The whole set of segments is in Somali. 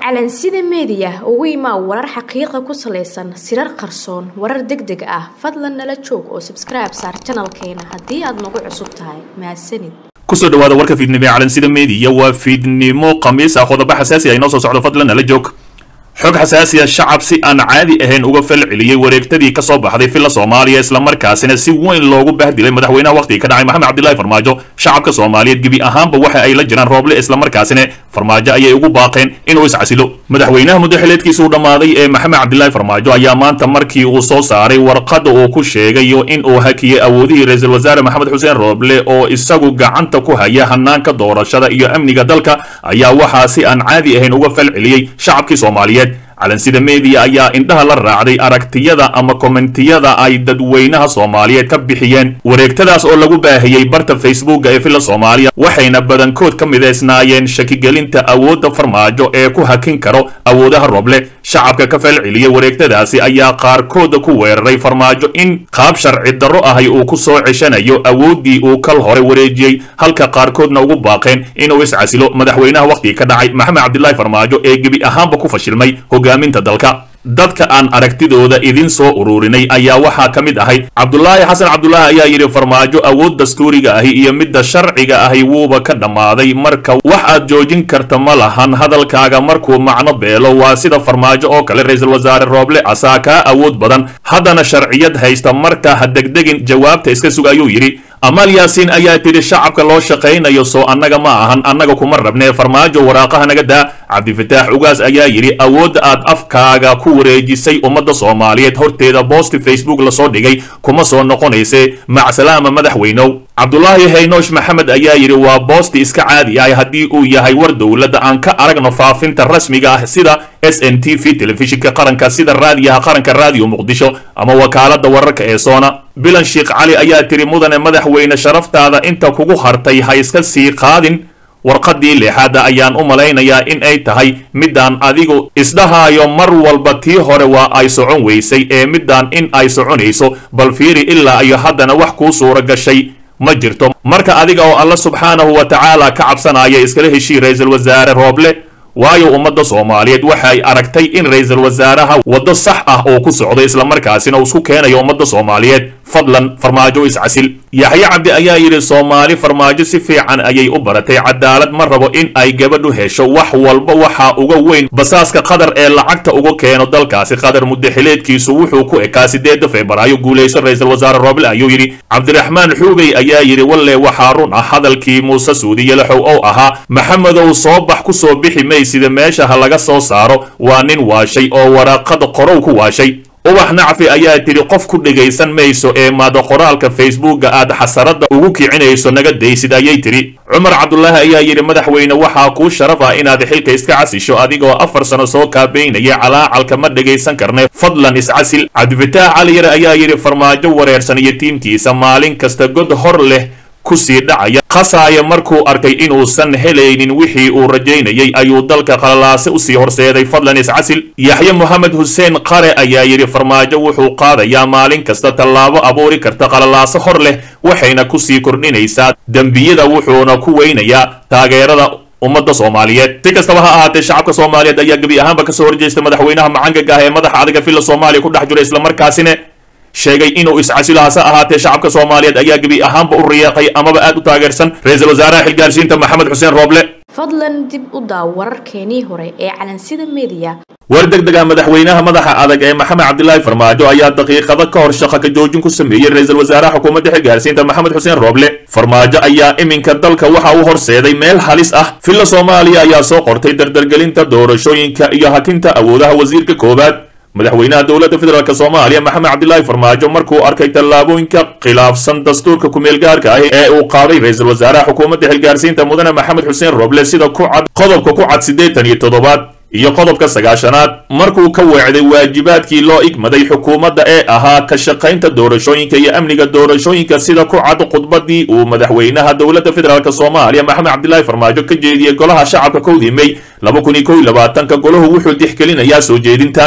calansida meediya ugu imaa warar xaqiiqa ku salaysan sirar qarsoon warar deg deg ah fadlan nala joog oo sabskribe saar janalkeena haddii aad nagu cusub tahay mahadsanid kusoo dhawaada warka fiidnimo ee calansida meediya waa fiidnimo khamiis ah qodobo xasaasi ah inoo soo socdo fadlan nala joog xog xasaasiya shacab si aan caadi ahayn uga fal celiyey wareegtadii ka soo baxday filla soomaaliya islamarkaasina si weyn loogu bahdilay madaxweynaha wakhtiga ka dhacay maxamed cabdilaahi farmaajo shacabka soomaaliyeed gebi ahaanba waxa ay la jiraan rooble islamarkaasina farmaajo ayay ugu baaqeen inuu iscasilo madaxweynaha muddaxileedkiisa uu dhammaaday ee maxamed cabdilaahi farmaajo ayaa maanta markii uu soo saaray warqadda uu ku sheegayo in uu hakiyey awoodihii ra-iisul wasaare maxamed xuseen rooble oo isagu gacanta ku haya hanaanka doorashada iyo amniga dalka ayaa waxaa si aan caadi ahayn uga fal celiyey shacabkii soomaaliyeed calansida meediya ayaa indhaha la raacday aragtiyada ama kommentiyada ay dadweynaha soomaaliyeed ka bixiyeen wareegtadaas oo lagu baahiyey barta facebooka ee filla soomaaliya waxayna badankood ka midaysnaayeen shakigelinta awoodda farmaajo ee ku hakin karo awoodaha roble shacabka ka fal celiyey wareegtadaasi ayaa qaarkooda ku weeraray farmaajo in qaab sharci darro ahay uu ku soo ceshanayo awooddii uu kal hore wareejiyey halka qaarkoodna ugu baaqeen inuu iscasilo madaxweynaha wakhtiga ka dhacay maxamed cabdilaahi farmaajo ee gebi ahaanba ku fashilmay hogaaminta dalka dadka aan aragtidooda idin soo ururinay ayaa waxaa ka mid ahay cabdulaahi xasan cabdulaahi ayaa yidhi farmaajo awood dastuuriga ahi iyo midda sharciga ahi wuuba ka dhammaaday marka wax aad joojin karta ma lahan hadalkaaga markuu macno beelo waa sida farmaajo oo kale ra-iisul wasaare rooble asaa kaa awood badan haddana sharciyad haysta marka ha degdegin jawaabta iska sug ayuu yidhi amaal yaasiin ayaa tidhi shacabka loo shaqaynayo soo annaga ma ahan annaga kuma rabnee farmaajo waraaqaha naga daa cabdifataax ugaas ayaa yidhi awoodda aad afkaaga ku wareejisay ummadda soomaaliyeed horteeda boosti facebook lasoo dhigay kuma soo noqonayse macsalaama madaxweynow cabdulaahi haynoosh maxamed ayaa yidhi waa boosti iska caadi ah haddii uu yahay war dowladda aan ka aragno faafinta rasmiga ah sida s n t v telefishinka qaranka sida raadiyaha qaranka raadiyo muqdisho ama wakaaladda wararka ee soona bilan sheekh cali ayaa tiri mudane madaxweyne sharaftaada inta kugu hartay ha iska sii qaadin warqaddii leexaadda ayaan u malaynayaa in ay tahay middaan adigu isdhahaayo mar walba tii hore waa ay socon weysay ee middaan in ay soconayso bal fiiri ilaa iyo haddana wax kuu suura gashay ma jirto marka adiga oo alla subxaanahu wa tacaala ka cabsanaya iskala heshii ra-iisul wasaare rooble waayo ummadda soomaaliyeed waxay aragtay in ra-iisul wasaaraha waddo sax ah oo ku socdo islamarkaasina uu isku keenayo ummadda soomaaliyeed fadlan farmaajo iscasil yaxye cabdi ayaa yidhi soomaali farmaajo si fiican ayay u baratay cadaalad ma rabo in ay gabadhu hesho wax walba waxaa uga weyn basaaska qatar ee lacagta uga keeno dalkaasi qatar muddaxileedkiisu wuxuu ku ekaa sideedda febraayo guulayso ra-iisul wasaare rooble ayuu yidhi cabdiraxmaan xuubey ayaa yidhi walle waxaa run ah hadalkii muuse suudiye laxow oo ahaa maxamedow soo bax ku soo bixi maysida meesha ha laga soo saaro waa nin waashay oo waraaqada qorow ku waashay ubax nacfi ayaa tidhi qof ku dhegaysan mayso ee maada qoraalka facebooka aad xasaradda ugu kicinayso naga daysid ayay tidhi cumar cabdulaahi ayaa yidhi madaxweyne waxaa kuu sharaf ah inaad xilka iska casisho adigoo afar sano soo kaabaynaya calaacalka ma dhegaysan karne fadlan iscasil cabdifataax cali yare ayaa yidhi farmaajo wareersan iyo tiimkiisa maalin kasta god hor leh kusii dhacaya khasaaya markuu arkay inuusan helaynin wixii uu rajaynayay ayuu dalka qalalaase usii horseeday fadlan iscasil yaxye moxamed xuseen qare ayaa yidhi farmaajo wuxuu qaadayaa maalin kasta tallaabo abuuri karta qalalaase hor leh waxayna kusii kordhinaysaa dembiyada wuxuuna ku weynayaa taageerada ummadda soomaaliyeed si kastaba ha ahaatee shacabka soomaaliyeed ayaa gebi ahaanba kasoo horjeesta madaxweynaha macangaga ah ee madaxa adiga filla soomaaliya ku dhex jira islamarkaasina sheegay inuu iscasilo hase ahaatee shacabka soomaaliyeed ayaa gebi ahaanba u riyaaqay amaba aad u taageersan ra-iisul wasaaraha xilgaarsiinta maxamed xuseen rooble fadlan dib u daaw wararkeenii hore ee calansida meediya war deg dega madaxweynaha madaxa adag ee maxamed cabdilaahi farmaajo ayaa daqiiqado ka hor shaqa ka joojin ku sameeyey ra-iisul wasaaraha xukuumadda xilgaarsiinta maxamed xuseen rooble farmaajo ayaa iminka dalka waxa uu horseeday meel halis ah filla soomaaliya ayaa soo qortay dardargelinta doorashooyinka iyo hakinta awoodaha wasiirka koowaad madaxweynaha dowladda federaalk soomaaliya maxamed cabdilaahi farmaajo markuu arkay tallaabooyinka khilaafsan dastuurka ku-meelgaarka ah ee uu qaaday ra-iisul wasaaraha xukuumadda xilgaarsiinta mudane maxamed xuseen rooble sida ku cad qodobka ku cad siddeetan iyo toddobaad iyo qodobka sagaashanaad markuu ka weecday waajibaadkii loo igmaday xukuumadda ee ahaa ka shaqaynta doorashooyinka iyo amniga doorashooyinka sida ku cad khudbadii uu madaxweynaha dowladda federaalk soomaaliya maxamed cabdilaahi farmaajo ka jeediyey golaha shacabka kowdii mey laba kun iyo kow iyo labaatanka golahu wuxuu dixgelinayaa soo jeedintan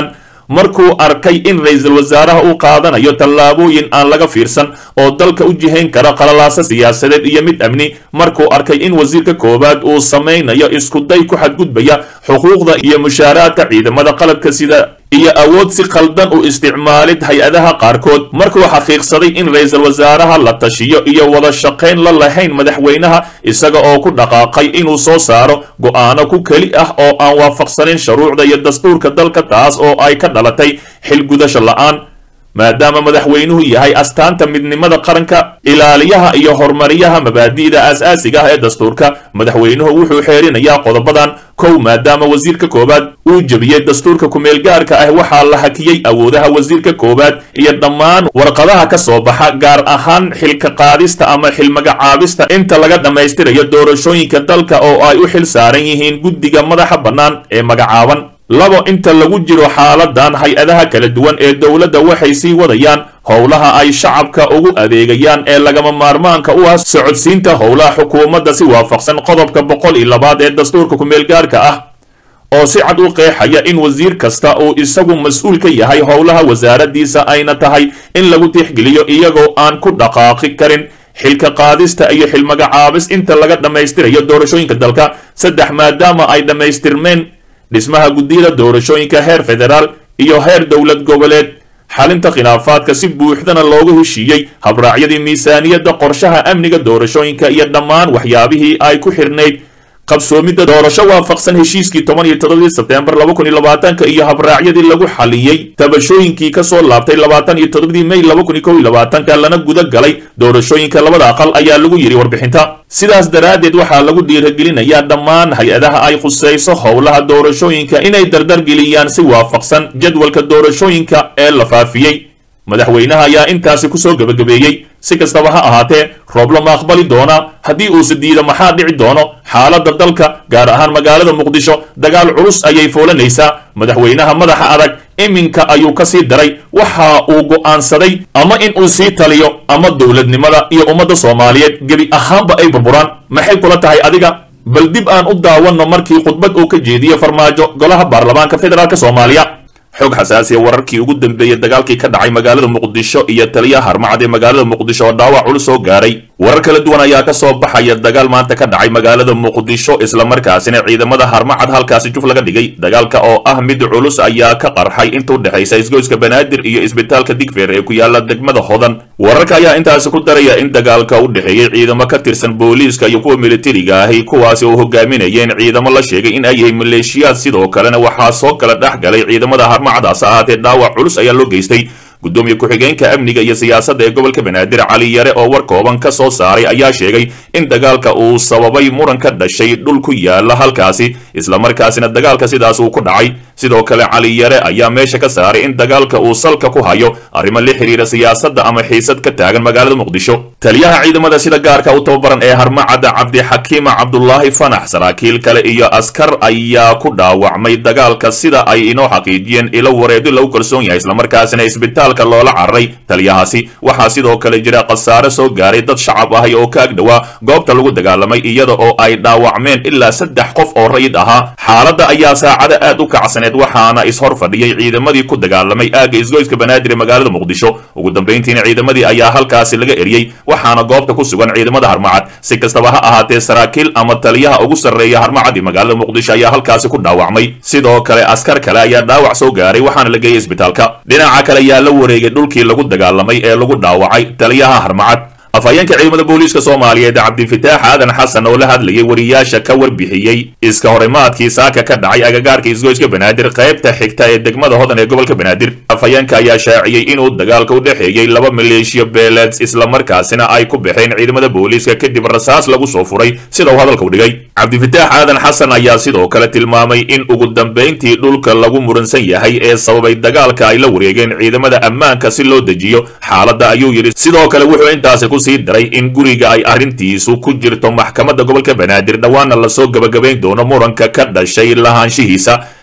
markuu arkay in ra-iisul wasaaraha uu qaadanayo tallaabooyin aan laga fiirsan oo dalka u jihayn kara qalalaasa siyaasadeed iyo mid amni markuu arkay in wasiirka koowaad uu samaynayo iskuday ku xadgudbaya xuquuqda iyo mushaaraadka ciidamada qalabka sida iyo awood si khaldan u isticmaalid hay-adaha qaarkood markuu xaqiiqsaday in ra-iisul wasaaraha la tashiyo iyo wada shaqayn la lahayn madaxweynaha isaga oo ku dhaqaaqay inuu soo saaro go'aano ku keli ah oo aan waafaqsanin shuruucda iyo dastuurka dalka taas oo ay ka dhalatay xilgudasho la'aan maadaama madaxweynuhu yahay astaanta midnimada qaranka ilaaliyaha iyo horumariyaha mabaadi'da aas-aasiga ah ee dastuurka madaxweynuhu wuxuu xeerinayaa qodobadan kow maadaama wasiirka koowaad uu jebiyey dastuurka ku-meelgaarka ah waxaa la hakiyey awoodaha wasiirka koowaad iyo dhammaan warqadaha ka soo baxa gaar ahaan xilka qaadista ama xilmagacaabista inta laga dhammaystirayo doorashooyinka dalka oo ay u xil saaran yihiin guddiga madaxa bannaan ee magacaaban labo inta lagu jiro xaaladan hay-adaha kala duwan ee dowladda waxay sii wadayaan howlaha ay shacabka ugu adeegayaan ee lagama maarmaanka u ah socodsiinta howlaha xukuumadda si waafaqsan qodobka boqol iyo labaad ee dastuurka ku-meelgaarka ah oo si cad u qeexaya in wasiir kasta uu isagu mas-uul ka yahay howlaha wasaaradiisa ayna tahay in lagu tixgeliyo iyagoo aan ku dhaqaaqi karin xilka qaadista iyo xilmagacaabis inta laga dhammaystirayo doorashooyinka dalka saddex maadaama ay dhammaystirmeen dhismaha guddiyada doorashooyinka heer federaal iyo heer dowlad goboleed xalinta khilaafaadka si buuxdana loogu heshiiyey habraacyadii miisaaniyadda qorshaha amniga doorashooyinka iyo dhammaan waxyaabihii ay ku xirnayd qabsoomidda doorasho waafaqsan heshiiskii toban iyo todobadii sebteembar laba kun iyo labaatanka iyo habraacyadii lagu xaliyey tabashooyinkii ka soo laabtay labaatan iyo toddobadii may laba kun iyo kow iyo labaatanka lana guda galay doorashooyinka labada aqal ayaa lagu yidhi warbixinta sidaas daraaddeed waxaa lagu dhiiragelinayaa dhammaan hay-adaha ay khusayso howlaha doorashooyinka inay dardargeliyaan si waafaqsan jadwalka doorashooyinka ee la faafiyey madaxweynaha ayaa intaasi kusoo gebagabeeyey si kastaba ha ahaatee rooblo ma aqbali doonaa haddii uuse diido maxaa dhici doono xaaladda dalka gaar ahaan magaalada muqdisho dagaal culus ayay foolanaysaa madaxweynaha madaxa adag iminka ayuu ka sii daray waxa uu go'aansaday ama in uu sii taliyo ama dowladnimada iyo ummadda soomaaliyeed gebi ahaanba ay burburaan maxay kula tahay adiga bal dib aan u daawanno markii khudbad uu ka jeediye farmaajo golaha baarlamaanka federaalk soomaaliya xog xasaasiya wararkii ugu dambeeyey dagaalkii ka dhacay magaalada muqdisho iyo taliyaha harmacad ee magaalada muqdisho oo dhaawac culus soo gaaray warar kala duwan ayaa ka soo baxaya dagaal maanta ka dhacay magaalada muqdisho islamarkaasina ciidamada harmacad halkaasi juf laga dhigay dagaalka oo ah mid culus ayaa ka qarxay inta u dhexaysa isgoyska banaadir iyo isbitaalka digfeer ee ku yaala degmada hodan wararka ayaa intaasi ku daraya in dagaalka u dhexeeyey ciidamo ka tirsan booliiska iyo kuwa militariga ahi kuwaasi oo hogaaminayeen ciidamo la sheegay in ay yihiin maleeshiyaad sidoo kalena waxaa soo kala dhex galay ciidamada harmacadaas ahaatee dhaawac culus ayaa loo geystay gudoomiye ku-xigeenka amniga iyo siyaasadda ee gobolka banaadir cali yare oo war kooban ka soo saaray ayaa sheegay in dagaalka uu sababay muran ka dhashay dhul ku yaala halkaasi islamarkaasina dagaalka sidaas uu ku dhacay sidoo kale cali yare ayaa meesha ka saaray in dagaalka uu salka ku hayo arrimo la xiriira siyaasadda ama xiisad ka taagan magaalada muqdisho taliyaha ciidamada sida gaarka u tababaran ee harmacadda cabdixakiima cabdulaahi fanax saraakiil kale iyo askar ayaa ku dhaawacmay dagaalka sida ay inoo xaqiijiyeen ilo wareedo lagu kalsoon yahay islamarkaasina isbitaal loola cararay taliyahaasi waxaa sidoo kale jira khasaare soo gaaray dad shacab ahay oo ka agdhowaa goobta lagu dagaalamay iyada oo ay dhaawacmeen ilaa saddex qof oo rayid ahaa xaaladda ayaa saacada aad u kacsaneed waxaana ishor fadhiyey ciidamadii ku dagaalamay aagga isgoyska banaadir ee magaalada muqdisho ugu dambayntiina ciidamadii ayaa halkaasi laga eriyey waxaana goobta ku sugan ciidamada harmacad si kastaba ha ahaatee saraakiil ama taliyaha ugu sarreeya harmacad ee magaalada muqdisho ayaa halkaasi ku dhaawacmay sidoo kale askar kale ayaa dhaawac soo gaaray waxaana la geeyey isbitaalka dhinaca kale ayaa la wareegay dhulkii lagu dagaalamay ee lagu dhaawacay taliyaha harmacad afhayeenka ciidamada booliiska soomaaliyeed cabdifitaax aadan xasan oo la hadlayay wariyaasha ka warbixiyey iska horimaadkii saaka ka dhacay agagaarka isgoyska banaadir qaybta xigta ee degmada hodan ee gobolka banaadir afhayeenka ayaa shaaciyey inuu dagaalka u dhexeeyey laba maleeshiya beeleed islamarkaasina ay ku baxeen ciidamada booliiska kadib rasaas lagu soo furay sida uu hadalka u dhigay cabdifitaax aadan xasan ayaa sidoo kale tilmaamay in ugu dambayntii dhulka lagu muransan yahay ee sababay dagaalka ay la wareegeen ciidamada ammaanka si loo dejiyo xaaladda ayuu yidhi sidoo kale wuxuu intaasi ku sii daray in guriga ay arrintiisu ku jirto maxkamadda gobolka banaadir dhowaana lasoo gabagabayn doono muranka ka dhashay lahaanshihiisa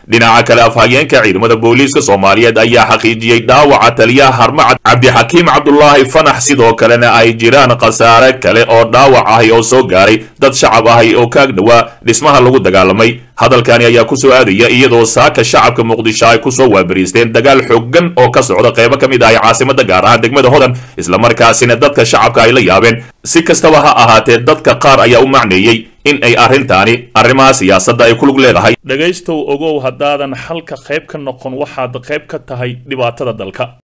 dhinaca kale afhayeenka ciidamada booliiska soomaaliyeed ayaa xaqiijiyey dhaawaca taliyaha harmacad cabdixakiim cabdulaahi fanax sidoo kalena ay jiraan khasaare kale oo dhaawac ahi oo soo gaaray dad shacab ahi oo kaag dhowaa dhismaha lagu dagaalamay hadalkani ayaa kusoo aadaya iyadoo saaka shacabka muqdisho ay kusoo waabariisteen dagaal xooggan oo ka socda qaybo ka mid ahi caasimada gaar ahaan degmada hodan islamarkaasina dadka shacabka ay la yaabeen si kastaba ha ahaatee dadka qaar ayaa u macneeyey in ay arrintaani arrimaha siyaasadda ay ku lug leedahay dhegaystow ogow haddaadan xalka qayb ka noqon waxaad qayb ka tahay dhibaatada dalka